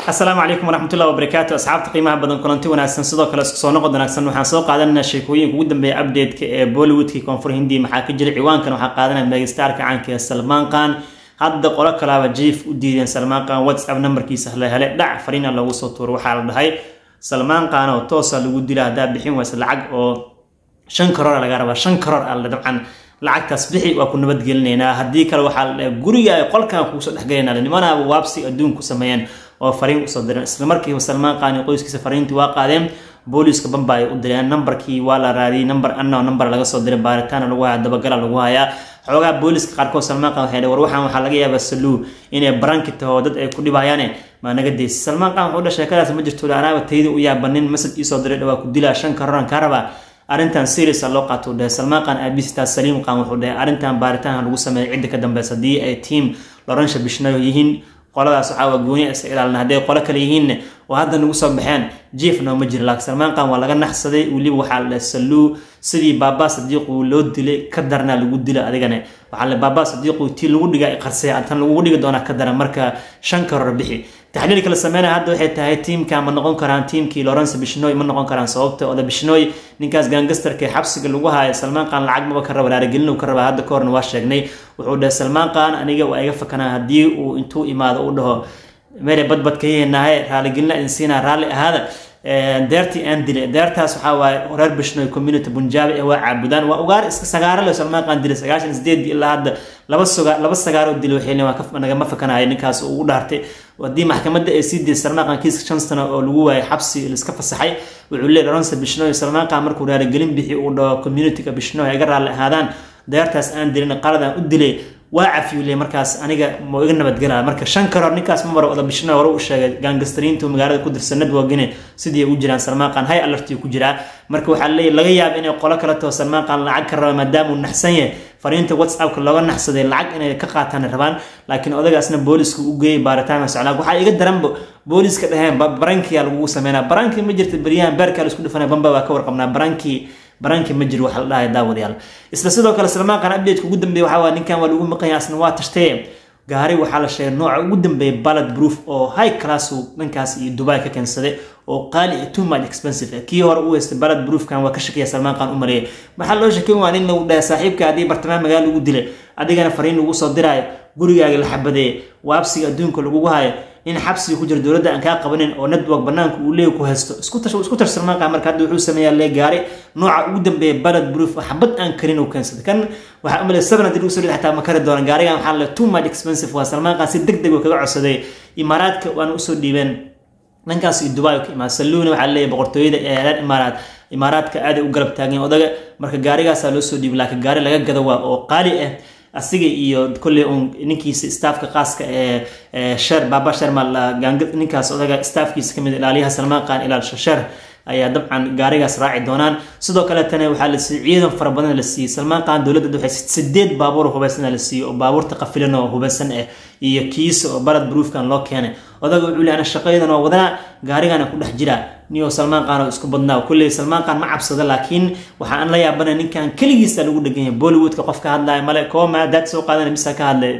asalaamu calaykum waraxmatullahi wabarakaatu asxaabta qiimaha badan kulanti wanaagsan sidoo kale isku soo noqod wanaagsan waxaan soo qaadanayna sheekooyinka ugu dambeeya update-ka ee bollywoodkii koonfur hindi maxaa ka jira ciwaankan waxaa qaadanaya megastarka caanka ee salmaan khan hadda qolo kalaaba jiif u diideen salmaan khan whatsapp nambarkiisa la hele dhac fariina loogu soo tuuro waxaa la dhahay salmaan khan oo toosa lagu dila haddaa bixin waysa lacag oo shan karoor laga rabaa shan karoor alle dabcan lacagtaas bixi waa ku nabadgelinaynaa haddii kale waxaa la dhahay guriga ay qolkan kuusoo dhexgelinaa nimanaaba waabsi adduun ku sameeyeen oo fariin usoo direen isla markiiba salmaan khan iyo qoyskiisa fariintii waa qaadeen booliiska bamba ay u direen nambarkii waa la raadiyey namber anna namber laga soo diray baaritaana lagu haya dabagala lagu hayaa xoogaa booliiska qaarkood salmaan khan waxay war waxaan waxaa laga yaabaa saluu inay baranki taho dad ay ku dhibayaane maa naga deysa salmaan khan wuxuu dha sheekadaas ma jirto anaaba tayda u yaabanin masaj iisoo diray dhawaa ku dilaa shan karoran kaa rabaa arrintan serious loo qaato dhahe salmaan khan aabisitaa saliim khan wuxuu dhahay arrintan baaritaanha lagu sameeyay cidda ka dambeysa haddii ay tiam loransha bishnayo yihiin qoladaas waxaa waa gooni isa ilaalina hadday qolo kale yihiinne oo hadda nagu soo baxeen jief nooma jiro laakiin salmaan khan waa laga naxsaday weliba waxaa la dhahay saluu sidii baabaa sadiiqu loo dilay ka darnaa lagu dila adigane waxaa la baabaa sadiiqu tii lagu dhiga qarsay tan lagugu dhigi doonaa ka daran marka shan karoor bixi taxliil kala sameynaya hadda waxay tahay tiimka ma noqon karaan tiimkii lawrence bishnoy ma noqon karaan sababta oda bishnoy ninkaas gangastarka ee xabsiga lagu haayo salmaan khan lacag maba ka raba raarigelin ka raba hadda ka horna waa sheegnay wuxuu dhahay salmaan khan aniga waa iga fakanaa haddii uu intuu imaado u dhaho mere badbadkayeenahay raaligelina idin siinaa raalli ahaada deertii aan dilay deertaas waxaa waaye reer bishnoy community bunjaabi ee waa caabudaan waa ugaar iska sagaaro le salmaan khan dilay sagaashan sideedii ilaa hadda laba suga laba sagaaroo dilay waxay waa nagama fakanayo ninkaas uu u dhaartay haddii maxkamadda ay sii diiday salmaan khan kiiska shan sano oo lagu waayay xabsi laiska fasaxay wuxuu leeyahy ronse bishnoy salmaan khan markuu raaligelin bixi uu dhaho communityga bishnoy iga raalli ahaadaan deertaas aan dilin qaladaan u dilay waa cafiyule markaas aniga ma iga nabadgelaa marka shan karoor ninkaas ma maro oda bishno hore u sheegay gaangastariintu magaalada ku dirsanad waagine sidii ugu jiraan salmaan khan hay alartii ku jiraa marka waxaa leeyahy laga yaaba inay qolo kale taho salmaan khan lacag ka raba maadaama uu naxsan yahay fariinta whatsappka looga naxsaday lacag inay ka qaataan rabaan laakiin odagaasna booliska u geeyay baaritaanka soclaag waxaa iga daranba booliska dhaheen barankiyaa lagugu sameynaa barankii ma jirta beryahan beerkaa la isku dhifanaya bamba waa ka warqabnaa barankii baranki ma jiro waxa la dhahay daawadayaal isla sidoo kale salmaan khan update ugu dambeeya waxaa waa ninkan waa lagu maqanya asna waa tashtee gaari waxaa la sheegay nooca ugu dambeeya ballad proof oo high class dhankaas iyo dubai ka keensaday oo qaali too much expensive kii hore u haystay ballad proofkan waa ka shakiya salmaan khan u mareeyay waxaa loo shakin waa nin lagu dhahay saaxiibka haddii bartamaha magaala lagu dilay adigana fariin lagu soo diraayo gurigaaga la xabadeeye waabsiga adduunka lagugu hayo in xabsiga ku jira dowladda aan kaa qabanin oo network banaanka uu leey ku haysto isku tar salmaan khan marka hadda wuxuu sameeyaa lee gaari nooca ugu dambeeya balad proof xabad aan karin uu keensaday kan waxaa umalay seven haddii lagu soo dhid xataa ma kari doonan gaarigan waxaa le too much expensive waa salmaan khan si deg deg uu kaga codsaday imaaraadka waana usoo dhiibeen dhankaas iyo dubai ka imaad saluuna waxaa leeyahay boqortooyada ee reer imaaraad imaaraadka aaday u garab taageen odaga marka gaarigaasaa loo soo dhiibay laakiin gaari laga gado waa oo qaali ah asiga iyo kolley un ninkiisa staafka qaaska ee sher baaba shermal ninkaas odaga staafkiisa kamid ilaaliyaha salmaan khan ilaal sher ayaa dabcan gaarigaas raaci doonaan sidoo kaletana waxaa la siiyey ciidan fara badan la siiyey salmaan khan dowladda waxay sideed baabuur hubeysan la siiyey oo baabuurta qafilan oo hubeysan ah iyo kiisa oo balad broofkan loo keenay odaga wuxuu leeyahay shaqayadan oo wadanaa gaarigana ku dhex jira niyo salmaan khan oo isku badnaa kulley salmaan khan ma cabsada laakiin waxa aan la yaabana ninkan keligiisa lagu dhegan yahay bollywoodka qof ka hadlaya male kooma daad soo qaadana bisa ka hadlay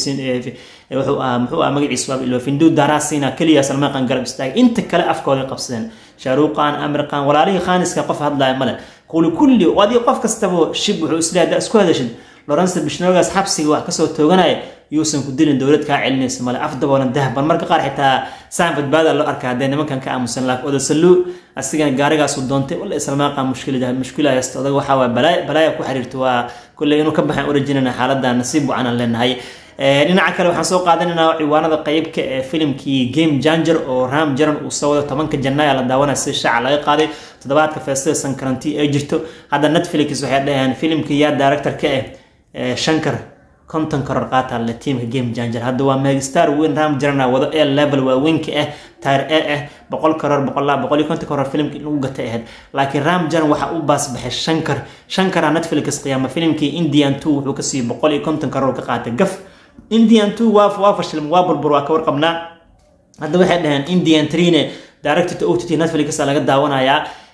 wuxuu ahaa muxuu ahaa magaciisa waa ilo findu darasina keliya salmaan khan garab istaagay inta kale afkooda qabsadeen shaaruq khan amir khan walaalihii khaniska qof hadlaya male quli kulli adii qof kastaba shib wuxuu isleeyahay haddaa isku hadashid lawrence bishnoogaas xabsiga wax kasoo tooganaya yuusan ku dilin dowlad kaa celinaysa male afdaboolan dahban marka qaar xitaa saan badbaada loo arkaa haddee nimankan ka aamusan laakiin odasaluu asigana gaarigaasu doontay walla salmaan khan mushkilada mushkila haysta odaga waxaa waa balaaya balaaya ku xiriirta waa kulley inuu ka baxan orajinana xaaladda nasiib wacanaan leenahay dhinaca kale waxaan soo qaadanaynaa ciwaanada qeybka ee filimkii game janger oo ram jaran uu soo wado tobanka janaayo la daawanaya si shaaca laga qaaday toddobaadka feestada sankaranti ay jirto hadda netflix waxay dhaheen filimkii yaa director-ka ah shankar konton karoor qaata le tiimka game janger hadda waa megastar weyn ram jarana wado ee level waaweynka ah tire e ah boqol karoor boqolaa boqol iyo konton karoor filimka in lagu gatay ahayd laakiin ram jaran waxaa u baasbaxay shankar shankara netflix qiyaama filimkii indian two wuxuu ka siiyey boqol iyo konton karoor ka qaatay gaf indian two waa waa fashilm waa burbur waa ka warqabnaa hadda waxay dhaheen indian trine director ott netflix laga daawanayaa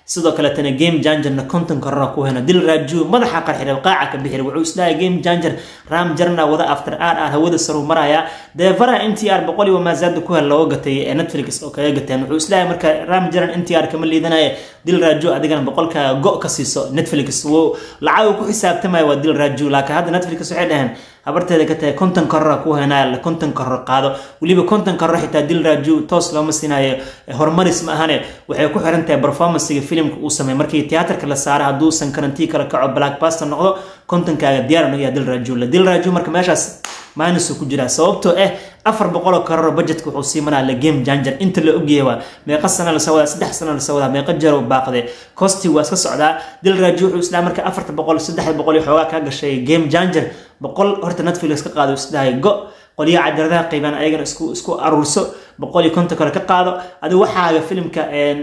sidoo kaletana game jangerna konton korona ku heno dil raaju madaxa qarxira qaaca ka bixira wuxuu isdhahay game janger ram jarna wada after r r hawada saru maraya deevara n t r boqol iyo maasaada ku hel looga gatay ee netflix oo kaga gateen wuxuu isdhahay marka ram jaran n t r kama liidanaya dil raaju adigana boqolka go ka siiso netflix wuu lacag ku xisaabtamaya waa dil raaju laakiin hadda netflix waxay dhaheen habarteeda ka tahay konton korora ku henaa konton koror qaado weliba konton koror xitaa dil raaju toos looma siinayo horumaris ma ahane waxay ku xiran tahay performancega filimka uu sameey markii tiyaatarka la saara hadduusan karantii kala kaco blackbuster noqdo kontonkaaga diyaar nogayaa dil raaju la dil raaju marka meeshaas minus ku jiraa sababtoo ah afar boqoloo kararo budgetka wuxuu sii maraa la game janger inta la ogyahay waa meeqa sana lasoo wadaa saddex sana lasoo wadaa meeqa jaro baaqde costi waa iska socdaa dil raaju wuxuu isdhaha marka afarta boqol saddexda boqol iyo xoogaa kaa gashay game janger boqol horta netflix ka qaado isdhahay go qolyaha cadiradaha qaybaan ayagana isku isku aruurso boqol iyo konton kale ka qaado adigu waxaaga filimka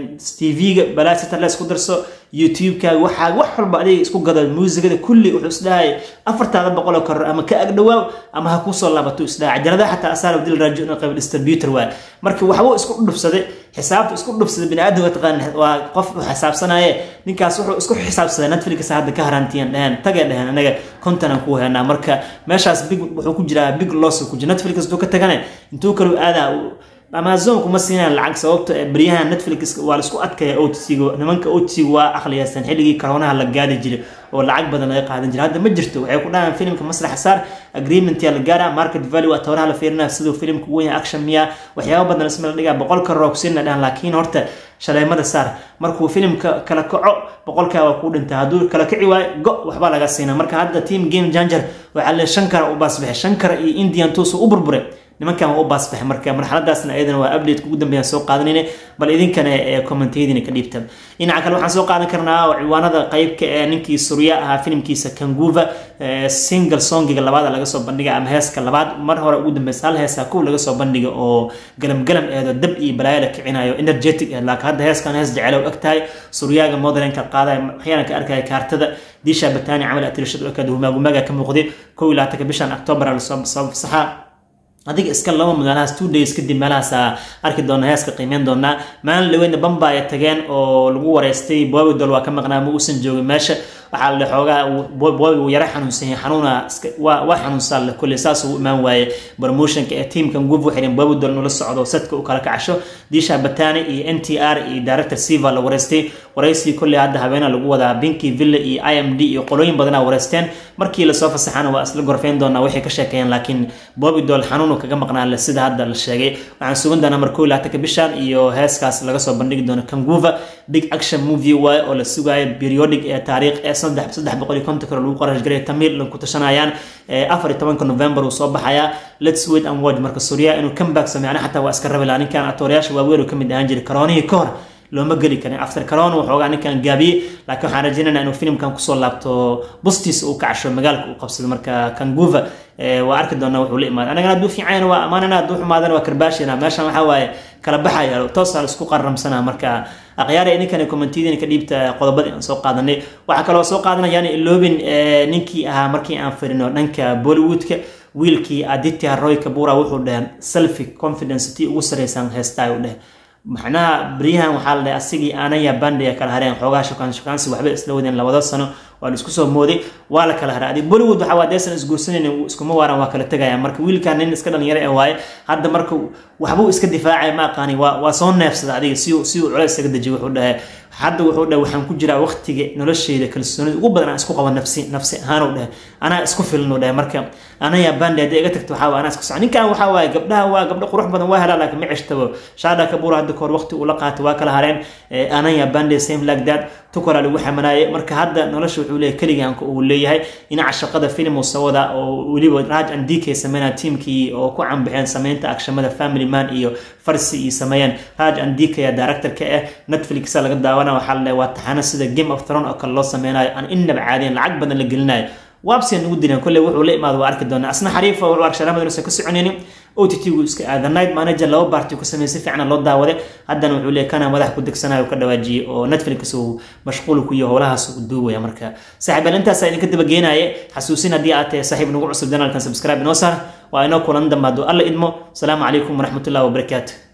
tv-ga balaasita la isku darso youtube-kaaga waxaa wax walba adiga isku gado muusigada kulli wuxuu isdhahay afartaada boqol oo koror ama ka agdhawaaw ama ha kusoo laabato isdhahay cajaladaha xataa asaara dil raajo inuu qayb distributor waa marka waxbuu isku dhufsaday xisaabta isku dhufsaday bini aadamka taqaan waa qof xisaabsanaye ninkaas wuxuu isku xisaabsaday netflix hadda ka harantiyan dheheen tagay dheheen anaga kontonan ku heenaa marka meeshaas big wuxuu ku jiraa big loss ku jira netflix intuu ka tagane intuu kalu aadaa amazon kuma siinaan lacag sababto baryaha netflix waa laisku adkaya otc nimanka otc waa aqliyaysan xilligii karoonaha la gaadi jiray oo lacag badan laga qaadan jiray hadda ma jirto waxay ku dhahaan filimka masrax saar agreement yaa la gaara market value waa tawraha la fiirinaya siduu filimka weyn action miya waxyaaba badan isma la dhigaa boqol karoo kusiina dhahan laakiin horta shaleemada saar markuu filimka kala kaco boqolkaa waa kuu dhintaa hadduu kala kici waayo go waxbaa laga siina marka hadda team game janger waxaa le shan kara u baasbaxay shan kara iyo indian tuusu u burburay nimankan waa u baasbaxay marka marxaladaasna ayadana waa update ugu dambeeyaan soo qaadanayna bal idinkana ee kommentiyadiina ka dhiibta dhinaca kale waxaan soo qaadan karnaa ciwaanada qeybka ee ninkii surya ahaa filimkiisa kanguva single songiga labaad laga soo bandhiga ama heeska labaad mar hore ugu dambeysa hal heesa kuw laga soo bandhiga oo galam galam eedo dab iyo balaayo la kicinayo energetic eh laakiin hadda heeskan hees jecel og tahay suryaaga modelinka qaadaya waxyaana ka arkaya kaartada diisha batani camal atirashada okada humaagumaga ka muuqday kow iyo labaatanka bishan october lasoo fasaxa adiga iska laba magaalahaas two days kadib meelahaas arki doona heeska qiimeyn doonaa maalin dhaweyna bamba ay tageen oo lagu wareystay bobidol waa ka maqnaa ma uusan joogin meesha waxaa la xoogaa bobi uu yara xanuunsan yahay xanuuna waa xanuunsan le kulle saas uu imaan waaye promotionka ee teamka nguvu xirin bobidol nula socdo sadka u kala kacasho diisha batani iyo n t r iyo director siva la wareystay waraysigii kolley hadda habeena lagu wadaa binki villa iyo i m d iyo qolooyin badanaa wareysteen markii lasoo fasaxana waa isla gorfeyn doonaa waxay ka sheekeeyeen laakiin bobidol xanuunu kaga maqnaa le sida hadda la sheegay waxaan sugan doonaa mar kow laatanka bishan iyo heeskaas laga soo bandhigi doono kanguva big action movie waaye oo la sugaayo periodic ee taariikh ee saddex saddex boqol iyo konton kale lagu qarash garay tamil la ku tashanayaan afar iyo tobanka november uu soo baxayaa let's wait and watch marka suuriya inuu comeback sameeyana xataa waa iska rabi lahaa ninkan atoorayaasha waaweyn uu ka mid ahaan jiray karoonihii ka hor looma geli karin after corona waxoogaa ninkan gaabiyey laakiin waxaan rajaynaynaa inuu filimkan kusoo laabto bustiisa uu kacasho magaalka uu qabsado marka kanguva waa arki doonaa wuxuu la imaada anagana hadduu fiicanyana waa amaanana hadduu xumaadana waa karbaashina meeshan waxaa waaye kala baxaya toosaa la isku qaramsanaa marka akhyaara idinkana kommentiyadiina ka dhiibta qodobadii aan soo qaadanay waxaa kaloo soo qaadanayaan iloobin ninkii ahaa markii aan firino dhanka bollywoodka wiilkii aditya roy kabura wuxuu dhaheen selfi confidence tii ugu sareysan heestaa u dheh macnaha beryahan waxaa la dhahay asigii aanaya bandhiga kala hareen xoogaa shukaan shukaansi waxba isla wadeen labada sano waa la isku soo mooday waa la kala haray adig bollywood waxa waa deesan isguursanaynin iskuma waaran waa kala tegaya marka wiilkan nin iska dhalinyaro ee waaye hadda marka waxbuu iska difaacay ma aqaani waa waa soo neefsada adiga si si uu culays isaga dejiyo wuxuu dhahay hadda wuxuu dhahay waxaan ku jiraa waqtiga nolosheyda kalsoonida ugu badan aan isku qabo nafsi nafsi ahaan uu dhahay anaa isku filan uu dhahay marka anaya bandi haddii iga tagto waxaa anaa isku soco ninkan waxaa waaye gabdhaha waa gabdho qurux badan waa helaa laakiin ma ceshtabo shaada kabuura hadda kahor waqti uu la qaatay waa kala hareen anaya bandi same like that tukoraa lagu xamanaayay marka hadda nolosha wuxuu leeyahay keligaanka uu leeyahay dhinaca shaqada filim uu sawada oo weliba raj and dk sameynaa tiimkii oo ku canbaxeen sameynta agshamada family man iyo farsi iyo sameeyeen raj and dk ya directorka ah netflix laga daawana waxaa la waa taxana sida game of throne oo kale loo sameynayo aan innaba caadiyan lacag badan la gelinayo waabsiyan ugu dileen kolley wuxuu la imaado waa arki doonaa asna xariifa wuxuu ark sharaamada inuusan ka soconaynin o t t gu iska aada night manager laba baarti ku sameeyay si fiican loo daawaday haddana wuxuu leeyahay kana madax ku degsanayo ka dhawaajiyay oo netflix uu mashquul ku yahay howlahaas uu duubaya marka saaxiib intaas idinka daba geenaye xasuusin haddii aad tahay saaxiib nagu cusub janaalkan subscribe inoo saar waa inoo kulan dambe hadduu alla idmo asalaamu calaykum waraxmatullahi wabarakaatu